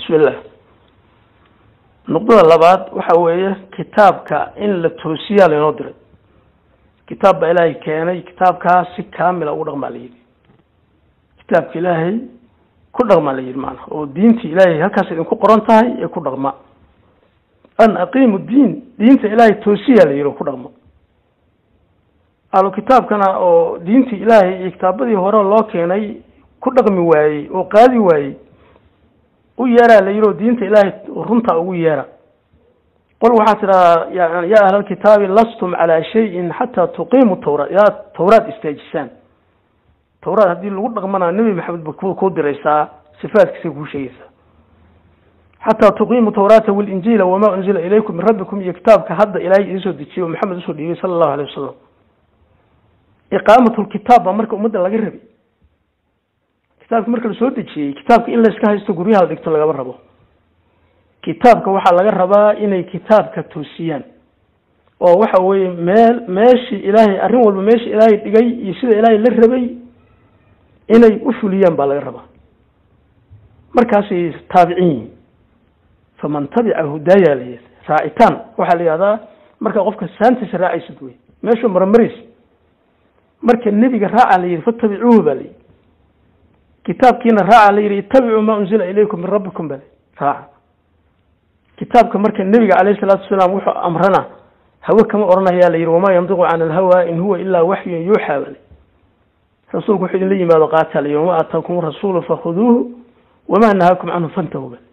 bismillah nuqdada labaad waxa weeye kitaabka in la toosiyaa laynoo diray kitaab baa ilaahay keenay kitaabkaas si kaamila ugu dhaqmaa la yidhi kitaabka ilaahay ku dhaqmaa la yidhi maanaa oo diintii ilaahay halkaas idinku qoran tahay ee ku dhaqma an aqiimu diin diinta ilaahay toosiyaa la yidhi oo ku dhaqmo ahlu kitaabkana oo diintii ilaahay iyo kitaabadii hore loo keenay ku dhaqmi waayey oo qaadi waayey u yeeraa la yidhi oo diinta ilaahay runta ugu yeera qol waxaa tidhahaa ya ahla alkitaabi lastum calaa shayin xataa tuqiimu tawraat yaa tawraad istaajisaan tawraad haddii lagu dhaqmana nebi maxamed ba kuu diraysaa sifaadkiisay kuu sheegaysaa xataa tuqiimu tawraata walinjiila wamaa unzila ilaykum min rabbikum iyo kitaabka hadda ilaahay idinsoo dejiye oo maxamed usoo dhiibay sala allahu alayh wasalam iqaamat lkitaab baa marka ummadda laga rabay kitaabka marka lasoo dejiyey kitaabka in layska haysto guryaha la dhigto lagama rabo kitaabka waxaa laga rabaa inay kitaabka toosiyaan oo waxa weeye meel meeshii ilaahay arrin walba meeshii ilaahay dhigay iyo sida ilaahay la rabay inay u fuliyaan baa laga rabaa markaasay taabicin yihin faman tabica hudaaya la yidhi raacitaan waxaa la yihahdaa markaa qofka saantiisa raacaysid wey meeshuu maramaraysa marka nebiga raaca la yidhi fatabicuuhu ba la yidhi kitaabkiina raaca la yidhi ittabicuu maa unzila ilaykum min rabbikum ba la raaca kitaabka marka nebiga calayhi salaatu wasalaam wuxuu amrana hawe kama odhanayaa la yidhi wamaa yandiqu cani alhawa in huwa ilaa waxyun yuuxaa bale rasuulku wuxuu idinla yimaado qaataa la yidhi wamaa aataakum rasuulu fakhuduuhu wamaa nahaakum canhu fantahu bale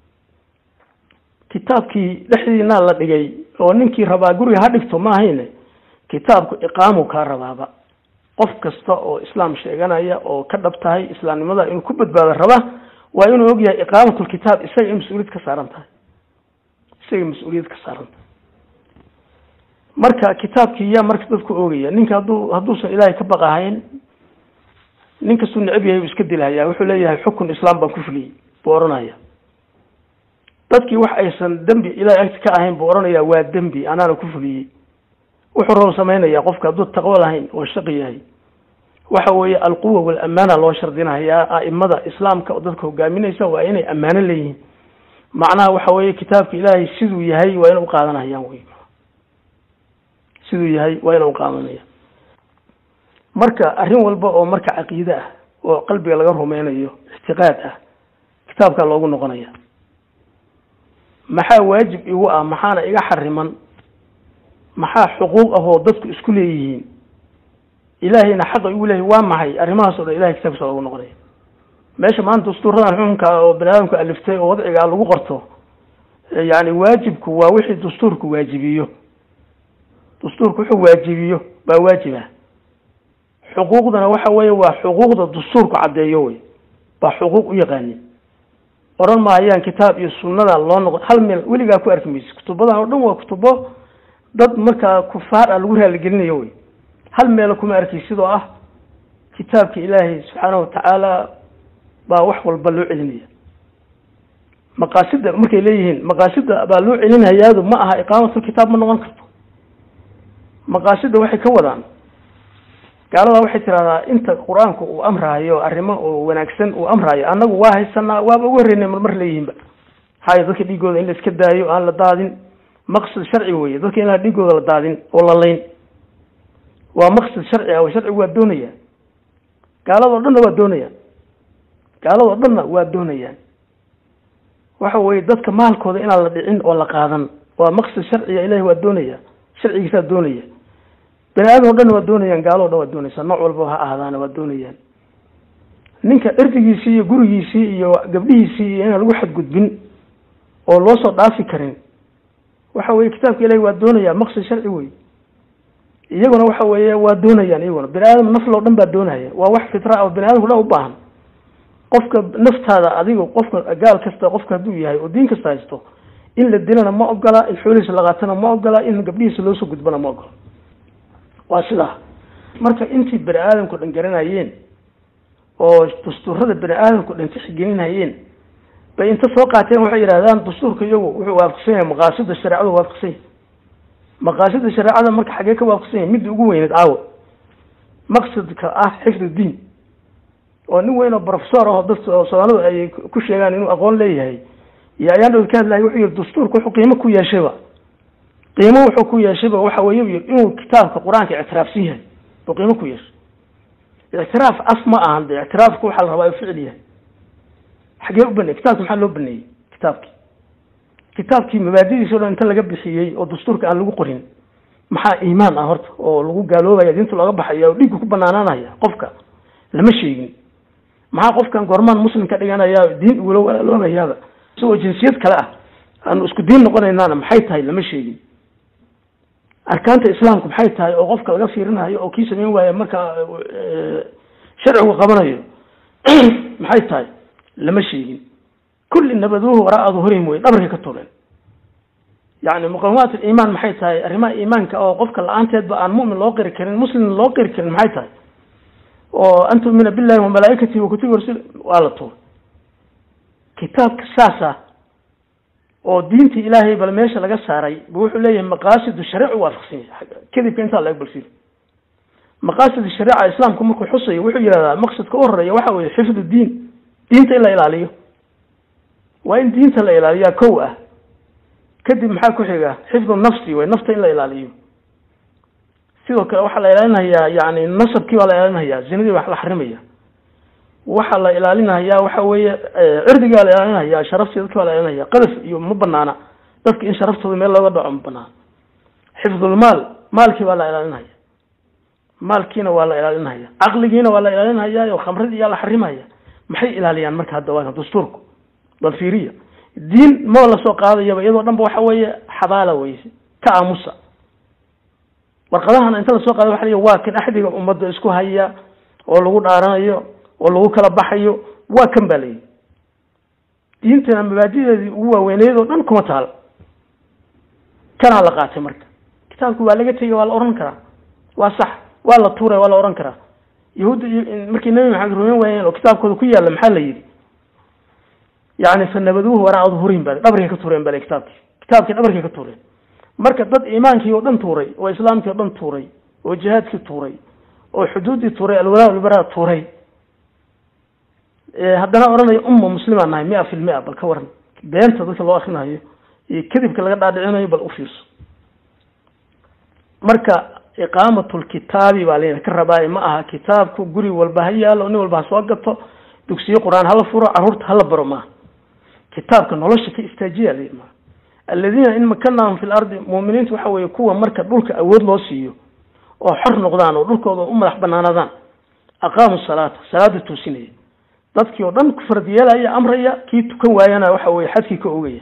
kitaabkii dhexdiinaa la dhigay oo ninkii rabaa guriga ha dhigto ma ahayne kitaabku iqaamu kaa rabaaba qof kasta oo islaam sheeganaya oo ka dhab tahay islaamnimada inuu ku badbaado raba waa inuu ogyahay iqaamatulkitaab isaga in mas-uuliyad ka saaran tahay isaga mas-uuliyad ka saaran tahay marka kitaabkii yaa marka dadku oogaya ninka hadduu hadduusan ilaahay ka baqahayn nin kastuu necab yahay buu iska dilhayaa wuxuu leeyahay xukun islaam baan ku fuliyey buu odhanaya dadkii wax aysan dembi ilahay agti ka ahayn buu odhanayaa waa dembi anaana ku fuliyey wuxuu rabo samaynaya qofka hadduu taqwo lahayn oo shaqi yahay waxa weeye alquwa walamana loo shardinayaa a'imada islaamka oo dadka hogaaminaysa waa inay ammaano leeyihiin macnaha waxa weeye kitaabka ilaahay siduu yahay waa ina uqaadanayaan wey siduu yahay waa ina uqaadanayaan marka arrin walba oo marka caqiide ah oo qalbiga laga rumeynayo ictiqaad ah kitaabkaa loogu noqonaya maxaa waajib igu ah maxaana iga xariman maxaa xuquuq ah oo dadku isku leeyihiin ilaahayna xaqa igu leeyahy waa maxay arrimahaas o dhan ilahay kitaabkiisa loogu noqonaya meesha maanta dastuuradan xukunka oo bani aadamku aliftay oo wadciga lagu qorto yani waajibku waa wixii dastuurku waajibiyo dastuurku wuxuu waajibiyo baa waajiba xuquuqdana waxa weeye waa xuquuqda dastuurku caddeeyo wey baa xuquuq u yaqaanin oran maayaan kitaab iyo sunnada loo noqon hal meel weligaa ku arki maysa kutubadan oo dhan waa kutubo dad markaa kufaar ah lagu raaligelinayo wey hal meelo kuma arkay sidoo ah kitaabka ilaahay subxaanahu watacaala baa wax walba loo celinaya maqaasida markay leeyihiin maqaasida baa loo celinhayaadu ma aha iqaamatulkitaab ma noqon karto maqaasida waxay ka wadaan gaaladaa waxay tidahdaa inta qur-aanku uu amraayo arrimo oo wanaagsan uu amraayo annagu waa haysanaa waaba ugu horreynay marmar leeyihiinba haya dadka dhiigooda in la iska daayo aan la daadin maqsad sharci weye dadka in la dhiigooda la daadin oo la layn waa maqsad sharci ah sharcigu waa doonaya gaaladoo dhanna waa doonayaan gaaladoo dhanna waa doonayaan waxa weye dadka maalkooda inaan la dhicin oo la qaadan waa maqsad sharciga ilahi waa doonaya sharcigiisaa doonaya bani aadam o dhan waa doonayaan gaalo o dhan waa doonaysaa nooc walba ha ahdaana waa doonayaan ninka erdigiisii iyo gurigiisii iyo gabdhihiisii iyo inaan lagu xadgudbin oo loo soo dhaafi karin waxa weye kitaabka ilahi waa doonaya maqsad sharci wey iyaguna waxa weeye waa doonayaan iyaguna bani aadam nafl o dhan baa doonaya waa wax fitra oo bani aadamka dhan u baahan qofka naftaada adiga qofka gaal kasta qofka hadduu yahay oo diin kasta haysto in la dilana ma ogola in xoolihiisa la qaatana ma ogola in gabdhihiisa loosoo gudbana ma ogola waa sidaa marka intii bani aadamku dhan garanayeen oo dastuurada bani aadamku dhan tixgelinayeen bay inta soo qaateen waxay yidhahdaan dastuurka iyagu wuxuu waafaqsan yahay maqaasida shareecadu waafaqsan yahay maqaasida shareecada marka xaggee ka waafaqsan yahay midda ugu weyneed caawa maqsadka ah xifd diin oo nin weyn oo professor ah oo dad soomaalidu ay ku sheegaan inuu aqoon leeyahay iyo ayaan dhow ka hadlahay wuxuu yihi dastuurka wuxuu qiimo ku yeeshayba qiimo wuxuu ku yeeshayba waxa weeye u yidhi inuu kitaabka qur-aanka ictiraafsan yahay oo qiimo ku yeeshay ictiraaf af ma ahan de ictiraafku waxaa la rabaa ficil yahay xagee u baneeyey kitaabki maxaa loo baneeyey kitaabkii kitaabkii mabaadidiisa o dhan inta laga bixiyey oo dastuurka aan lagu qorin maxaa iimaan ah horta oo lagu gaaloobaya diinta looga baxaya oo dhiigga ku banaanaanaya qofka lama sheegin maxaa qofkan goormaan muslim ka dhiganaya diin ugula walaaloobayaaba isagoo jinsiyad kale ah aanu isku diin noqonaynaana maxay tahay lama sheegin arkaanta islaamku maxay tahay oo qofka laga fiirinayo oo kii samayn waaya marka sharcigu qabanayo maxay tahay lama sheegin kulli nabaduuhu waraa duhurihim wey dhabarkay ka tuleen yani muqawimaat aliimaan maxay tahay arrimaha iimaanka oo qofka la-aanteedba aan mu'min loo qiri karin muslim loo qiri karin maxay tahay oo an tu'mina billahi wa malaa'ikatihi wa kutubi rasul waa la tuuray kitaabka saasa oo diintii ilaahay bal meesha laga saaray bu wuxuu leeyahay maqaasidu shariicu waafaqsan yahay kadibka intaa laga balsiyo maqaasid shariica islaamku markuu xusayo wuxuu yidhahdaa maqsadka u horeeya waxa weeye xifdu diin diinta in la ilaaliyo waa in diinta la ilaaliyaa kow ah kadib maxaa ku xiga xifdu nafsi way nafta in la ilaaliyo sidoo kale waxaa la ilaalinayaa yani nasabkii baa la ilaalinhayaa zinadii waa la xarimaya waxaa la ilaalinayaa waxa weeye cirdigii baa la ilaalinaya sharaftii dadki baa la ilaalinaya qadaf iyo ma banaana dadka in sharaftooda meel looga dhaco ma banaana xifdulmaal maalkii baa la ilaalinaya maalkiina waa la ilaalinaya caqligiina waa la ilaalinaya oo khamradii yaa la xarimaya maxay ilaaliyaan marka hadda waa dastuurku bal fiiriya diin maba lasoo qaadayaba iyadoo dhan ba waxa weeye xabaala weyse ka aamusa warqadahana inta lasoo qaada waxa la waa kan axdiga ummadda isku haya oo lagu dhaaranayo oo lagu kala baxayo waa kan ba layihi diintana mabaadideedii ugu waaweyneyd oo dhan kuma taal kanaa la qaatay marka kitaabku waa laga tegay waa la oran karaa waa sax waa la tuuray waa la oran karaa yahuudda iyo markii nebi maxamed rumeyn waayeen oo kitaabkooda ku yaalla maxaa la yidhi yani fanabaduuhu waraa duhurihim ba dhabarkay ka tuureen bale kitaabkii kitaabkii dhabarkay ka tuureen marka dad iimaankii oo dhan tuuray oo islaamkii o dhan tuuray oo jihaadkii tuuray oo xuduuddii tuuray alwalaa walbaraa tuuray haddana odhanaya umma muslimaan nahay mia fil mia bal ka waran beenta dadka loo akrinayo iyo kadibka laga dhaadhicinayo bal ufiirso marka iqaamatulkitaabi baa layna ka rabaaye ma aha kitaabku guri walba ha yaalo nin walba ha soo gato dugsiyo qur-aan hala furo carruurta hala baro maaha kitaabka nolosha ka istaajiya la maa aladiina in makanahum fi lardi muuminiintu waxa weeye kuwa marka dhulka awood loo siiyo oo xor noqdaan oo dhulkooda u madax banaanadaan aqaamu salaata salaada toosinaya dadkii oo dhan ku farad yeelaya amraya kii tukan waayana waxa weye xadkii ka ogaya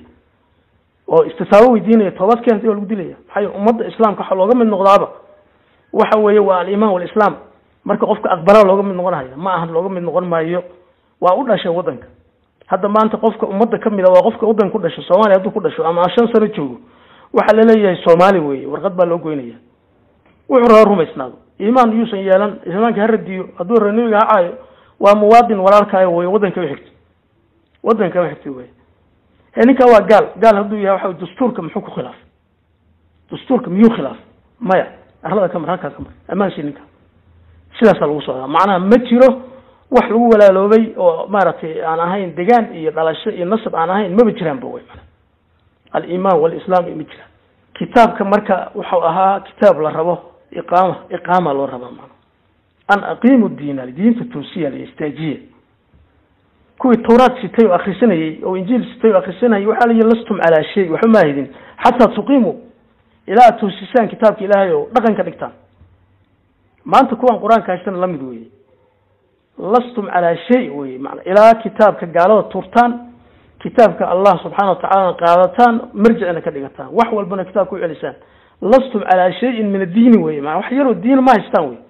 oo istitaabo weydiinaya toobad keentay oo lagu dilaya maxay ummadda islaamka waxaa looga mid noqdaaba waxa weeye waa alimaan walislaam marka qofka aqbalaa looga mid noqonaya ma ahan looga mid noqon maayo waa u dhashay waddanka hadda maanta qofka ummadda kamid a waa qofka waddanka ku dhasho soomaaliya hadduu ku dhasho ama shan sano joogo waxaa laleeyahay soomaali weye warqad baa loo goynaya wuxuu raba rumaysnaado iimaan yuusan yeelan iimaanka ha radiyo hadduu raba nebiga ha caayo waa muwaadin walaalkaayo wey waddanka u xigto waddanka u xigtay wey he ninkaa waa gaal gaal hadduu yahay waxa dastuurka muxuu ku khilaafay dastuurka miyuu khilaafay maya arlada ka mar halkaa ka mar ammaansi ninka sidaasaa lagu socdaa macnaha ma jiro wax lagu walaaloobay oo maaragtay aan ahayn degaan iyo dhalasho iyo nasab aan ahayn maba jiraanba wey mana alimaan walislaam ma jiraan kitaabka marka wuxuu ahaa kitaab la rabo iqaama iqaama loo rabaa mana an aqiimu diina diinta toosiya la istaajiya kuwii tawraad sitay oo akrisanayey oo injiil sitay oo akrisanayay waxaa layihi lastum calaa shay waxba ma ahidin xataa tuqiimuu ilaa aad toosisaan kitaabka ilaahay oo dhaqan ka dhigtaan maanta kuwan qur-aanka haystana lamid weye lastum calaa shay weye mana ilaa kitaabka gaalada tuurtaan kitaabka allah subxaana watacalana qaadataan marjicina ka dhigataan wax walbana kitaabka u celisaan lastum calaa shayin min addiini weye mana wax yaroo diina ma haystaan wey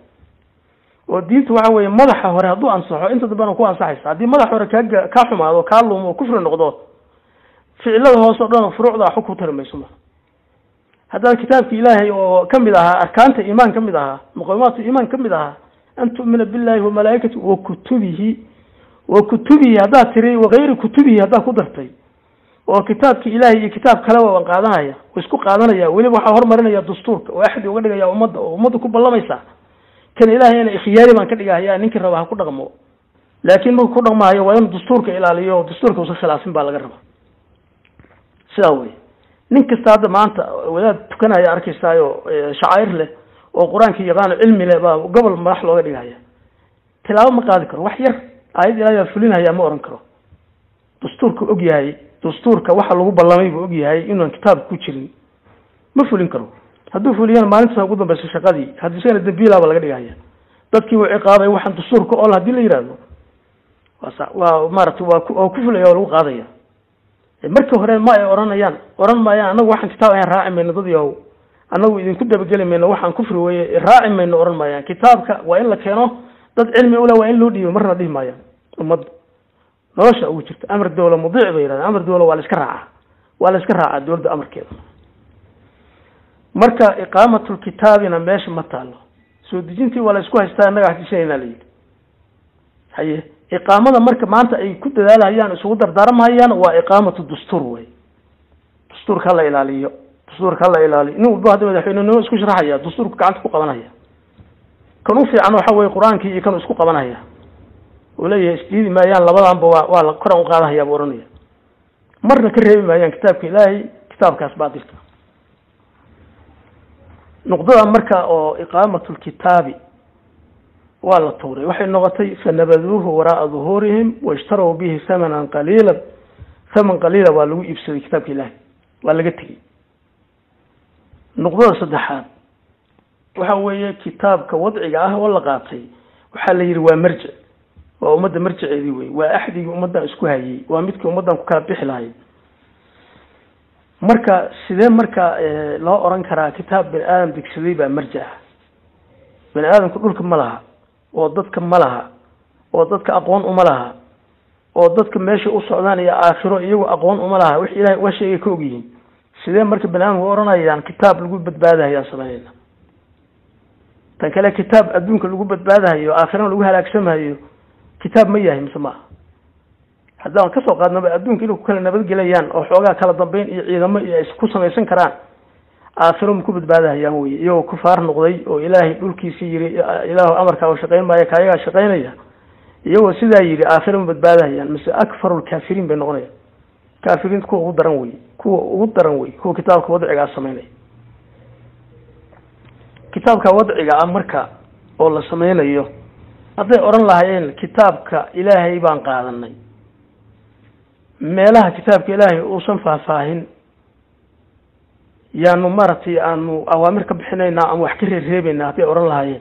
oo diinta waxa weeye madaxa hore hadduu ansaxo inta dambena ku ansaxaysa haddii madaxa hore kaa kaa xumaado kaa lumo oo kufri noqdo ficilada hoose o dhan furuucda xug ku tari mayso ma haddaad kitaabki ilaahay oo kamid ahaa arkaanta iimaan ka mid ahaa muqawimaatu iimaan ka mid ahaa an tu'mina billahi wa malaa'ikati wa kutubihi wa kutubihi haddaad tiri wakayri kutubihi haddaad ku dartay oo kitaabki ilaahay iyo kitaab kaleba waan qaadanaya wa isku qaadanaya weliba waxaa hormarinaya dastuurka oo axdi uga dhigaya ummadda oo ummadda ku ballamaysa kan ilaahayna ikhyaari baan ka dhigahaya ninkii raba ha ku dhaqmo laakiin marku ku dhaqmahayo waa inuu dastuurka ilaaliyo dastuurka usa khilaafin baa laga rabaa sidaa wey nin kasta hadda maanta wadaad tukanaya arkaysaayo shacair leh oo qur-aanka yaqaano cilmi leh baa gobol madax looga dhigaya tilaabo ma qaadi karo wax yar aayad ilahay baa fulinaya ma oran karo dastuurka og yahay dastuurka waxa lagu ballamay buu og yahay inuan kitaabka ku jirin ma fulin karo hadduu fuliyana maalintaas ugu dambeysa shaqadii haddii isagana dambiilaaba laga dhigaya dadkii uu ciqaabay waxaan dastuurka ol hadii la yihahdo waa waa maaragtay waa waa ku fulaya waa lagu qaadaya markii hore ma ay oranayaan oran maayaan anagu waxaan kitaab ayan raaci mayno dad yahow anagu idinku dabageli mayno waxaan kufri weye raaci mayno oran maayaan kitaabka waa in la keeno dad cilmi ule waa in loo dhiibo marna dhihi maayaan ummadda nolosha ugu jirta amar dawla mudiic bay yidhahdeen amar dawla waa la iska raacaa waa la iska raacaa dowladda amarkeeda marka iqaamatulkitaabina meesha ma taalo soo dejintii waa la isku haystaa innaga hadisanaynaa la yidhi haye iqaamada marka maanta ay ku dadaalhayaan isugu dardaarmahayaan waa iqaamatu dastuur wey dastuurka hala ilaaliyo dastuurka hala ilaaliyo nin walba hadda madaxweynenimo isku sharaxaya dastuurka gacanta ku qabanaya kan u fiican waxa weye qur-aankii iyo kan isku qabanaya uu leeyahay isdiidi maayaan labadanba waa waa la koran uqaadahaya buu ohanaya marna ka reebi maayaan kitaabka ilaahay kitaabkaas baatilka nuqdada marka oo iqaamatulkitaabi waa la tuuray waxay noqotay fanabaduuhu waraaa duhuurihim waishtarow bihi thamanan qaliila thaman qaliila waa lagu iibsaday kitaabka ilaahay waa laga tegey nuqdada saddexaad waxa weeye kitaabka wadciga ah oo la qaatay waxaa la yidhi waa marjic waa ummadda marjiceedii wey waa axdigii ummaddan isku hayay waa midkii ummaddan ku kala bixi lahayd marka sidee marka loo oran karaa kitaab bani aadam degsaday baa marjic ah bani aadamku dhulka ma laha oo dadka ma laha oo dadka aqoon uma laha oo dadka meesha u socdaan iyo aakhiro iyagu aqoon uma laha wix ilahay uga sheegay ka ogyihiin sidee marka bani aadamku oranayaan kitaab lagu badbaadahayaan sameynayna tan kale kitaab adduunka lagu badbaadahayo aakhirana lagu halaagsamahayo kitaab ma yahay mise maaha haddaan kasoo qaadnaba adduunka inay ku kala nabadgelayaan oo xoogaa kala dambeyn iyo ciidamo iyo ay ku samaysan karaan aakhiro ma ku badbaadahayaan wey iyagoo kufaar noqday oo ilaahay dhulkiisii yiri ilaahu amarkaaga shaqayn maayo kaayagaa shaqaynaya iyagoo sidaa yidhi aakhiro ma badbaadahayaan mise akfaru lkaafiriin bay noqonayaan kaafiriinta kuwa ugu daran wey kuwa ugu daran wey kuwa kitaabka wadcigaa sameynaya kitaabka wadciga ah marka oo la sameynayo hadday odhan lahaayeen kitaabka ilaahay baan qaadanay meelaha kitaabka ilaahay uusan faahfaahin yaanu maaragtay aanu awaamir ka bixinaynaa ama wax ka reerreebeynaa hadday odhan lahaayeen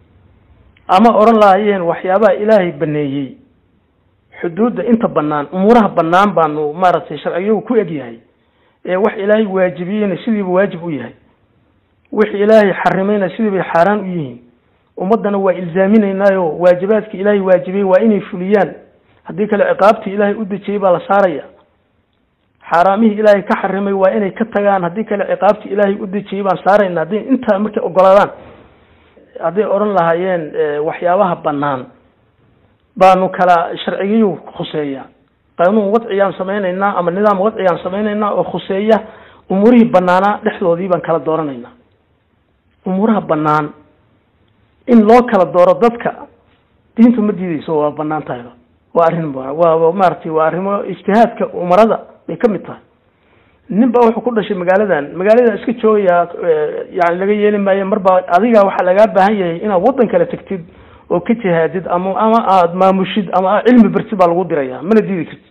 ama odhan lahaayeen waxyaabaha ilaahay baneeyey xuduudda inta banaan umuuraha banaan baanu maaragtay sharciyagu ku egyahay ee wax ilaahay waajibiyeyna sidiiba waajib u yahay wix ilaahay xarimayna sidii bay xaaraan u yihiin ummaddana waa ilzaaminaynaayo waajibaadka ilaahay waajibiyey waa inay fuliyaan haddii kale ciqaabtii ilaahay u dejiyey baa la saaraya xaaraamihii ilaahay ka xarimay waa inay ka tagaan haddii kale ciqaabtii ilaahay u dejiyey baan saarayna hadday intaa markay ogolaadaan hadday odhan lahaayeen waxyaabaha banaan baanu kala sharcigiyu khuseeya qanuun wadciyaan samaynaynaa ama nidaam wadciyaan samaynaynaa oo khuseeya umuurihii banaanaa dhexdoodii baan kala dooranaynaa umuuraha banaan in loo kala dooro dadka diintu ma diideyso waa banaan tahayba waa arrin waa maaragtay waa arrimo ijtihaadka umarada bay kamid tahay nin ba wuxuu ku dhashay magaaladan magaaladan iska joogayaa yani laga yeeli maayo marba adiga waxaa lagaa baahan yahay inaad waddan kale tagtid oo ka jihaadid ama ama aad maamushid ama cilmi bartid baa lagu diraya mana diidi kartid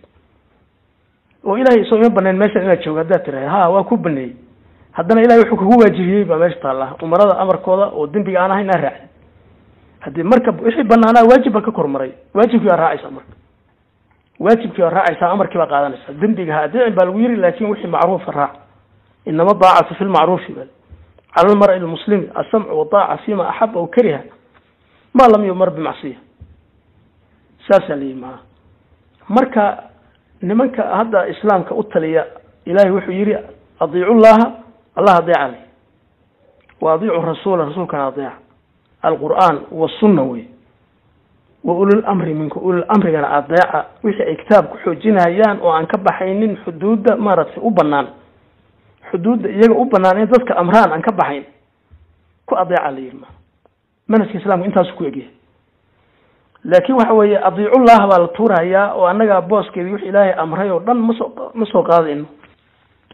oo ilahay isoo ima banayn meeshan inaad joogo haddaad tiraha ha waa ku baneeyey haddana ilahay wuxuu kugu waajibiyey baa meesha taalla umarada amarkooda oo dembiga aan ahayn aa raacid haddii marka wixii banaanaa waajib baa ka kormaray waajibkii baa raacaysaa marka waajibkii baa raacaysaa amarkii baa qaadanaysaa dembiga ha adicin baa lagu yiri laakin wixii macruufa raac inama daacatu fi lmacruufi bal cala lmari lmuslimi asamcu wadaaca fima axaba aw kariha ma lam yumar bimacsiya saasaa la yii maa marka nimanka hadda islaamka u taliya ilahay wuxuu yihi adiicu llaha allah adeeca leh wa adiicu rasuula rasuulkana adeeca alqur'aan wasunna wey wa ulul amri minkum ulul amrigana adeeca wixii ay kitaab ku xoojinayaan oo aan ka baxaynin xuduudda maaragtay u banaan xuduudda iyaga u banaan in dadka amraan aan ka baxayn ku adeeca la yidhi ma manhajka islamka intaasu ku egyahay laakin waxa weeye adiicullah baa la tuurahayaa oo annaga booskeedii wix ilaahay amray oo dhan masoo ma soo qaadayno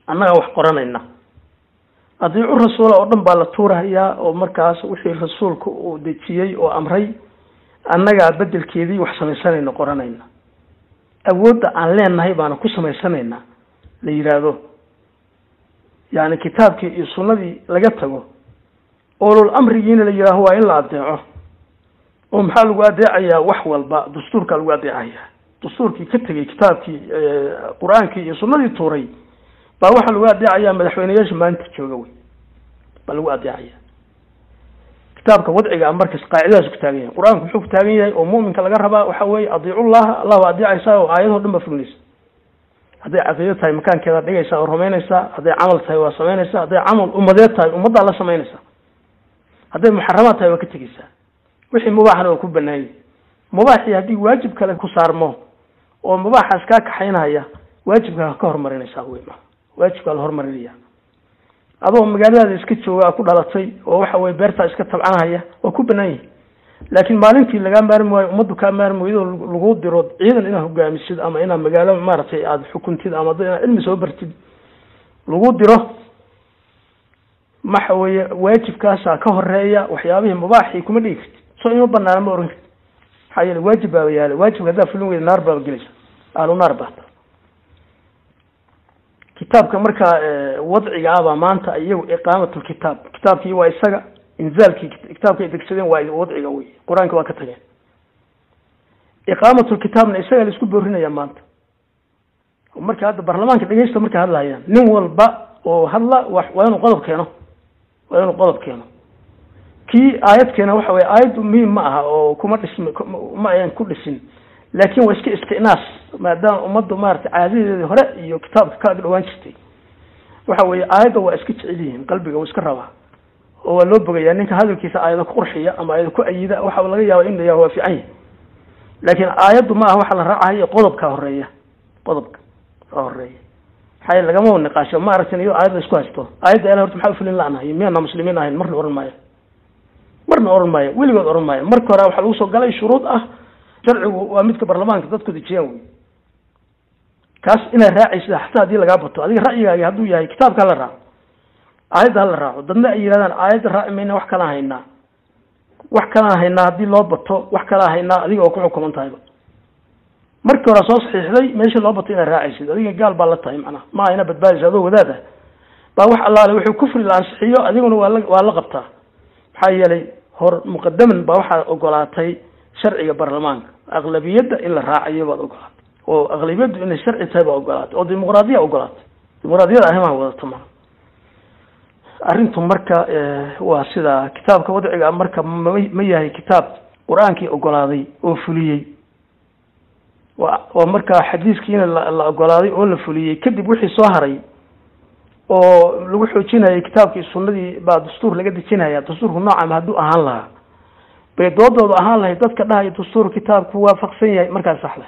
annagaa wax qoranayna adiicu rasuula oo dhan baa la tuurahayaa oo markaas wixii rasuulka uu dejiyey oo amray annagaa bedelkeedii wax samaysanayna qoranayna awoodda aan leenahay baana ku samaysanaynaa la yidhaahdo yani kitaabkii iyo sunnadii laga tago oolol amrigiina la yidhaaho waa in la adeeco oo maxaa lagu adeecayaa wax walba dastuurkaa lagu adeecayaa dastuurkii ka tegey kitaabkii qur-aankii iyo sunnadii tuuray baa waxaa lagu adeecayaa madaxweyneyaasha maalinta jooga wey baa lagu adeecaya kitaabka wadciga a markas qaacidadaas ku taagan yahay qur-aanku muxuu ku taagan yahay oo mu'minka laga rabaa waxa weeye adiicullaha allah waa adeecaysaa oo aayadoo dhan baa fulinaysa hadday caqiido tahay makaankeeda dhigaysaa oo rumaynaysaa hadday camal tahay waa samaynaysaa hadday camal ummadeed tahay ummaddaa la samaynaysaa hadday muxaramaad tahay waa ka tegeysaa wixii mubaaxna waa ku banaanyay mubaaxii haddii waajib kale ku saarmo oo mubaaxaas kaa kaxaynaya waajibkaa ka horumarinaysaa wey ma waajibkaa la horumarinaya adoo magaaladaada iska jooga ku dhalatay oo waxa weye beertaa iska tabcanahaya waa ku banaan yihi laakiin maalintii lagaa maarmi waayo ummaddu kaa maarmi waydo lagu diro ciidan inaad hogaamisid ama inaad magaalo maaragtay aada xukuntid ama inaad cilmi soo bartid lagu diro waxa weeye waajibkaasaa ka horeeya waxyaabihii mubaaxii kuma dhigi kartid soo ima banaana ma oran kartid maxaa yeele waajib baaba yaala waajibka haddaa fulin weyda naar baaba gelaysa ahlu naar baata kitaabka markaa wadciga ah baa maanta iyagu iqaamatulkitaab kitaabkii waa isaga inzaalkii kitaabka ay degsadeen waa wadciga wey qur-aanka waa ka tageen iqaamatulkitaabna isaga la isku boorinaya maanta marka hadda baarlamaanka dhegeysta markay hadlahayaan nin walba oo hadla wa waa inuu qodob keeno waa inuu qodob keeno kii aayad keena waxa weye aayad muhiim ma aha oo kuma dhism ma ayan ku dhisin laakin waa iska istinaas maadaama ummaddu maratay caadadeedii hore iyo kitaabka ka ag dhawaan jirtay waxa weye aayadda waa iska jecel yihiin qalbiga wuu iska rabaa oo waa loo bogayaa ninka hadalkiisa aayado ku qurxiya ama aayado ku ayida waxa laga yaaba in la yaha waa fiican yahi laakin aayaddu ma aha waxa la raacayo qodobka horeeya qodobka ka horeeya maxaa yele lagama niqaasho ma aragtin iyado aayad la isku haysto aayadda ilahi horta maxaa ufulin la-nahay miyaana muslimiin ahayn marna oran maayo marna oran maayo weligood oran maayo marka hore waxaa lagu soo galay shuruud ah sharcigu waa midka baarlamaanka dadku dejiyaan wey kaas inaad raacaysa xataa haddii lagaa bato adiga ra'yigaagi hadduu yahay kitaabka hala raaco aayadda hala raaco dadna ay yidhahdaan aayadda raaci mayna wax kalaan haynaa wax kalaan haynaa haddii loo bato wax kalaan haynaa adiga oo ku xukuman tahayba markii hore soo saxiixday meesha loo bato inaad raacaysid adiga gaal baa la tahay macnaha ma ayna badbaadaysa adoo wadaad ah baa wax allaale wuxuu kufri la ansixiyo adiguna waa la waa la qabtaa maxaa yeelay hor muqadaman baa waxaad ogolaatay sharciga baarlamaanka aqlabiyadda in la raacayo baad ogolaatay oo aqlabiyaddu inay sharci tahay baa ogolaatay oo dimuqraadiya ogolaatay dimuqraadiyada arrimaha wadato ma arrintu marka waa sidaa kitaabka wadciga marka ma ma yahay kitaab qur-aankii ogolaaday oo fuliyey wa waa markaa xadiiskiina la la ogolaaday oo la fuliyey kadib wixii soo haray oo lagu xoojinayay kitaabkii sunnadii baa dastuur laga dejinaya dastuurku noocama hadduu ahaan lahaa bay doodoodu ahaan lahayd dadka dhahaya dastuur kitaabku waafaqsan yahay markaas saxday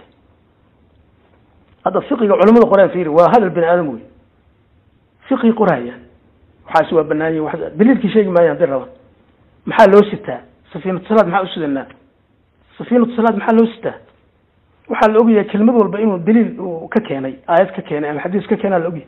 hadda fiqiga culamada qoraan fiiri waa hadal bani aadam wey fiqi qorayaan waxaasi waa banaanyi wa daliilkii sheegi maayo hadday rabaan maxaa loo sitaa safiinatu salaad maxaa usidanaa safiinatu salaad maxaa loo sitaa waxaa la ogyahay kelmad walba inuu daliil uu ka keenay aayad ka keenay ama xadiis ka keenaa la ogyahay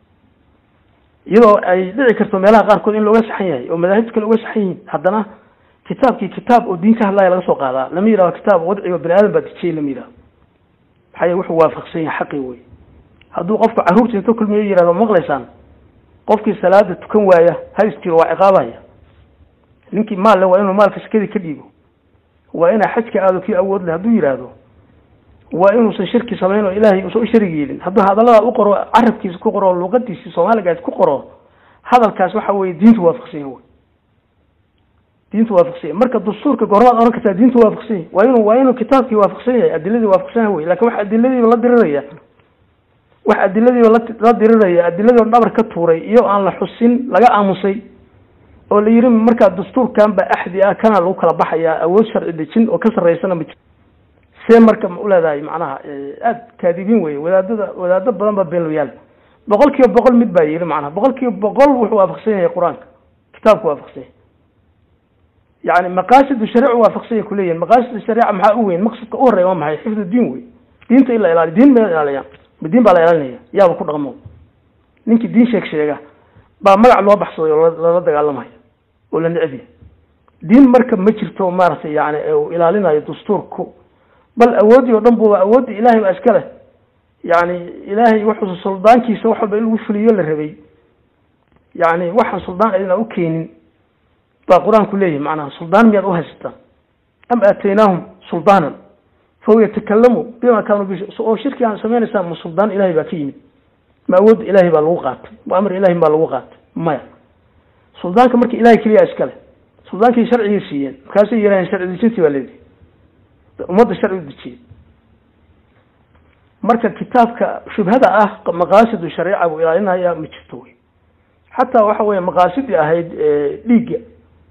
iyadoo ay dhici karto meelaha qaarkood in looga saxan yahay oo madaahibta kale uga saxan yihiin haddana kitaabkii kitaab oo diin ka hadlaya laga soo qaadaa lama yidhahdo kitaab wadcigo bani aadam baa dejiyey lama yidhahdo maxaa yele wuxuu waafaqsan yahay xaqi wey hadduu qofku carruurta inta kulmiyo yihahdo maqlaysaan qofkii salaada tukan waaya ha isjiro waa ciqaabaya ninkii maal le waa inuu maalka shakadii ka dhiibo waa inaa xajka aado kii awood leh hadduu yidhaahdo waa inuusan shirki samayn oo ilaahay uusan u sharig yeelin hadduu hadallada u qoro carabkiisa ku qoro luqadiisi soomaaligaas ku qoro hadalkaas waxa weye diintu waafaqsan yahay diintu waafaqsan yahay marka dastuurka goormaad oran kartaa diintu waafaqsan yahay waa inuu waa inuu kitaabkii waafaqsan yahay adiladii waafaqsan yahay wey lakin wax adiladiiba la diriraya wax adiladiiba la la diriraya adiladii o dhabar ka tuuray iyo aan la xusin laga aamusay oo la yiri markaa dastuurkan ba axdi ah kana lagu kala baxayaa awood sharci dejin oo ka sarreysana ma jiro see marka ma uleedahay macnaha aada kaadibiin wey wadaadada wadaado badan baa beenloyaal boqol kiiba boqol mid baa yiri macnaha boqol kiiba boqol wuxuu waafaqsan yahay qur-aanka kitaabku waafaqsan yahay yani maqaasidu shariicu waafaqsan yahay kuleeyihin maqaasidu shariica maxaa u weyn maqsadka u horeya waa maxay xifdu diin wey diinta in la ilaaliyo diin ma ilaaliyaan ma diin baa la ilaalinaya yaaba ku dhaqmo ninkii diin sheeg sheega baa magac loo baxsaday oo lala dagaalamaya oo la necbiya diin marka ma jirto maaragtay yani uu ilaalinayo dastuurku bal awooddii oo dhan buba awooddii ilahay baa iska leh yani ilaahay wuxuu suldaankiisa wax walba in lagu fuliyo la rabay yani waxaan suldaan adina u keenin baa qur-aanku leeyahay macnaha suldaan miyaad uhaysataan am aataynaahum suldaanan fahuwa yatakalamu bima kaanuu bi oo shirki aan sameynaysaan ma suldaan ilahay baa ka yimid ma awoodda ilahay baa lagu qaatay ma amar ilahay baa lagu qaatay maya suldaanka marka ilahay keliya iskale suldaankii sharcigii siiyeen markaasay yihaheen sharci dejintii baa leedahay ummadda sharci u dejiyey marka kitaabka shubhada ah maqaasidu shareeca buu ilaalinaya ma jirto wey xataa waxa weeye maqaasidii ahayd dhiigga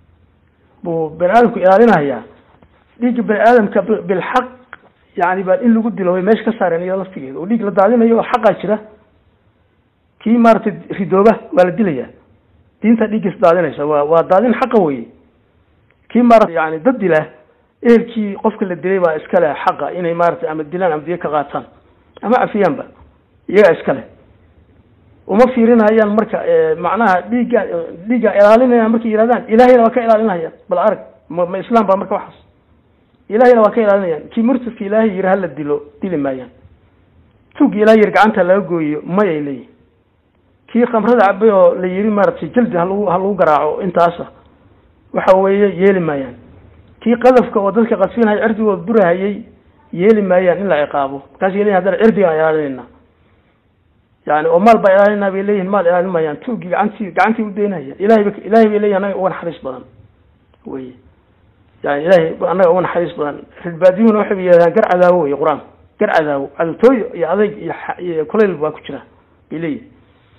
buu bani aadamku ilaalinayaa dhiigga bani aadamka bilxaq yani baa in lagu dilo way meesha ka saareen iyada laftigeeda oo dhiig la daadinayo oo xaqaa jira kii maaragtay ridooba waa la dilaya diinta dhiiggiis daadinaysa waa waa daadin xaqa weye kii maarata yani dad dila ehelkii qofka la dilay baa iska leh xaqa inay maaragtay ama dilaan ama diyo ka qaataan ama cafiyaanba iyagaa iska leh uma fiirinayaan marka macnaha dhiigga dhiigga ilaalinayaan markay yihahdaan ilahayna waa ka ilaalinayaan bal arag ma ma islaam baa marka waxaas ilahayna waa ka ilaalinayaan kii murtadka ilaahay yiri hala dilo dili maayaan tuugga ilahay yiri gacanta laga gooyo mayay leeyihin kii khamrada cabay oo la yiri maaragtay jaldi halagu ha lagu garaaco intaasa waxa weeye yeeli maayaan kii qadafka oo dadka qasfinaya cirdigood burahayay yeeli maayaan in la ciqaabo markaas leyihin haddana cirdigaan ilaalinayna yani oo maal baa ilaalinaa bay leeyihin maal ilaalin maayaan tuugii gacantii gacantii udaynaya ilahay ba ilahay bay leeyihin anaga uga naxariis badan wey yani ilahay annaga uga naxariis badan ridbaadiyuhuna waxay yidhahdaan gar cadaawo wey qur-aanka gar cadaawo cadowtooyo iyo adayg iyo iyo kulayl baa ku jira bay leeyihin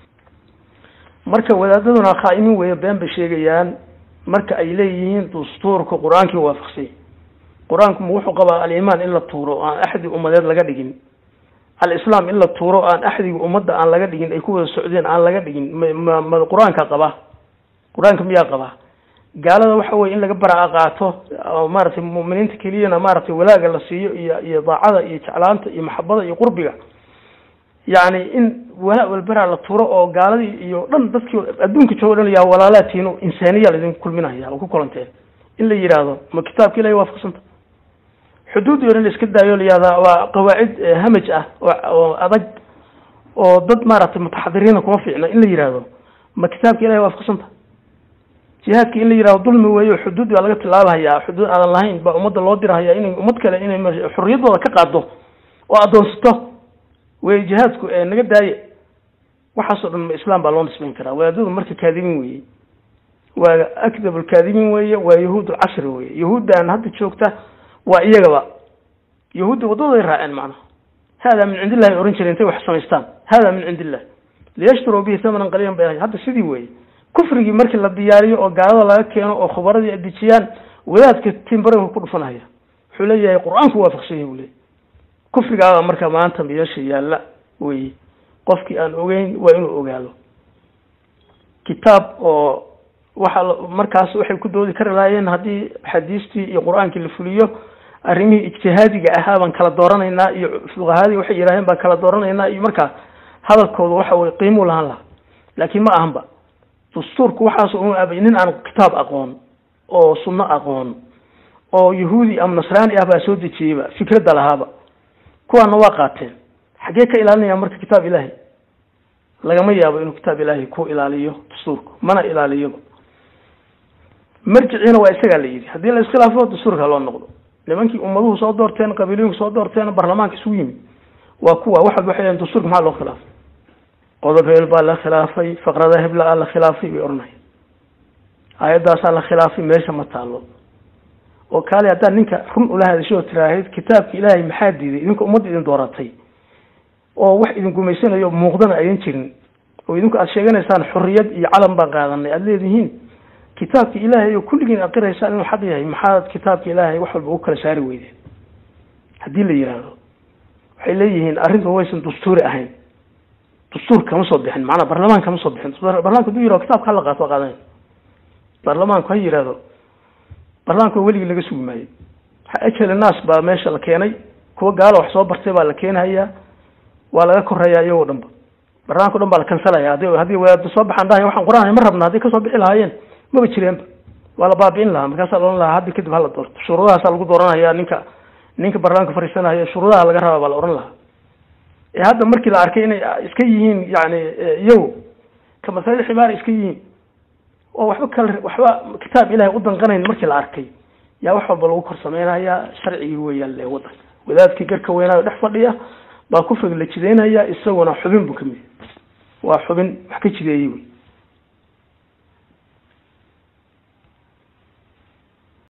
marka wadaadaduna khaa'imin weeye been bay sheegayaan marka ay leeyihiin dastuurka qur-aankii waafaqsay qur-aanku ma wuxuu qabaa alimaan in la tuuro o aan axdi ummadeed laga dhigin alislaam in la tuuro aan axdiga ummadda aan laga dhigin ay ku wada socdeen aan laga dhigin ma ma qur-aanka qabaa qur-aanka miyaa qabaa gaalada waxa weye in laga baraca qaato oo maaragtay mu'miniinta keliyana maaragtay walaaga la siiyo iyo iyo daacada iyo jeclaanta iyo maxabada iyo qurbiga yani in walaa walberaa la tuuro oo gaaladii iyo dhan dadkii adduunka joogo dhan yaa walaalaatiino insaaniya laydinku kulminaya oo ku kulanteen in la yidhaahdo ma kitaabka ilahay waafaqsanta xuduud iyo in la iska daayo la yihahdaa waa qawaacid hamaj ah oo adag oo dad maaragtay mutaxadiriina kuma fiicna in la yihahdo ma kitaabka ilahay waafaqsanta jihaadka in la yihahdo dulmi weeyo xuduud baa laga tilaabahayaa xuduud aadan lahayn baa ummadda loo dirahaya inay ummad kale inay xorriyaddooda ka qaado oo addoonsato wey jihaadku naga daaye waxaasoo dhan ma islaam baa loo nisbayn karaa wadaadadu marka kaadibiin weye waa akdab lkaadibiin weye waa yahuud lcasri weye yahuuddan hadda joogta waa iyagaba yahuudda waddaday raaceen macnaha hada min cindi illahi ohan jire intay wax samaystaan hada min cindi illah liyashtaruu bihi thamanan qaliilan bay ahay hadda sidii weye kufrigii markii la diyaariyo oo gaalada laga keeno oo khubaradii adejiyaan wadaadka timbarega ku dhufanaya wuxuu leeyahay qur-aanku waafaqsanya buu leeyay kufrigaaba marka maanta meesha yaalla wey qofkii aan ogeyn waa inuu ogaado kitaab oo waxa markaas waxay ku doodi kari lahaayeen haddii xadiistii iyo qur-aankii la fuliyo arrimihii ijtihaadiga ahaa baan kala dooranaynaa iyo fuqahadii waxay yidhaaheen baan kala dooranaynaa iyo markaa hadalkooda waxa weye qiimuu lahaan lahaa laakiin ma ahanba dastuurku waxaas un abay nin aan kitaab aqoon oo sunno aqoon oo yahuudi ama nasraani ah baa soo dejiyeyba fikradda lahaaba kuwaana waa qaateen xaggee ka ilaalinaya marka kitaab ilaahay lagama yaabo inuu kitaab ilaahay ku ilaaliyo dastuurka mana ilaaliyoba marjiciina waa isagaa la yidhi haddii la iskhilaafo dastuurka loo noqdo nimankii ummaduhu soo doorteen qabiilooyinku soo doorteen baarlamaanka isugu yimid waa kuwa waxaad waxay leeyihin dastuurka maxaa loo khilaafay qodob hebel baa la khilaafay faqrada hebla aa la khilaafay bay odhanaya aayaddaasaa la khilaafay meesha ma taalo oo kaale haddaad ninka run ula hadashay oo tiraahid kitaabka ilaahay maxaa diiday idinka ummadda idin dooratay oo wax idin gumaysanayo muuqdana aydan jirin oo idinku aad sheeganaysaan xorriyad iyo calan baan qaadanay aada leedihiin kitaabka ilaahay oo kulligiin aqiraysaan inuu xaq yahay maxaad kitaabka ilaahay wax walba u kala saari weydeen haddii la yidhaahdo waxay leeyihiin arrintan waysan dastuuri ahayn dastuur kama soo bixin macnaa barlamaan kama soo bixin barlamanka haduu yihahdo kitabka hala qaato waa qaadanay baarlamaanku ha yidhahdo barlamaanka weligii laga sugi maayo ajhel naas baa meesha la keenay kuwa gaalo wax soo bartay baa la keenhayaa waa laga koreeyaa iyagoo dhanba barnaamijka o dhan baa la kansalaya hadii haddii wadaada soo baxaan dhahay waxaan qur-aan ma rabna hadday kasoo bixi lahaayeen maba jireenba waa la baabi'in lahaa markaasaa la ohan lahaa haddi kadib hala doorto shuruudahaasaa lagu dooranaya ninka ninka barnaamijka fariisanaya shuruudaha laga rabaa baa la ohan lahaa ee hadda markii la arkay inay iska yihiin yani iyagu kamasali ximaar iska yihiin oo waxba kale waxba kitaab ilahay u danqanayn markii la arkay yaa wax walba lagu kor sameynaya sharcigii weeyaan le wadanka wadaadkii garka weynaayo dhex fadhiya baa kufriga la jideynaya isaguna xubin buu kamid waa xubin wax ka jideeyey wey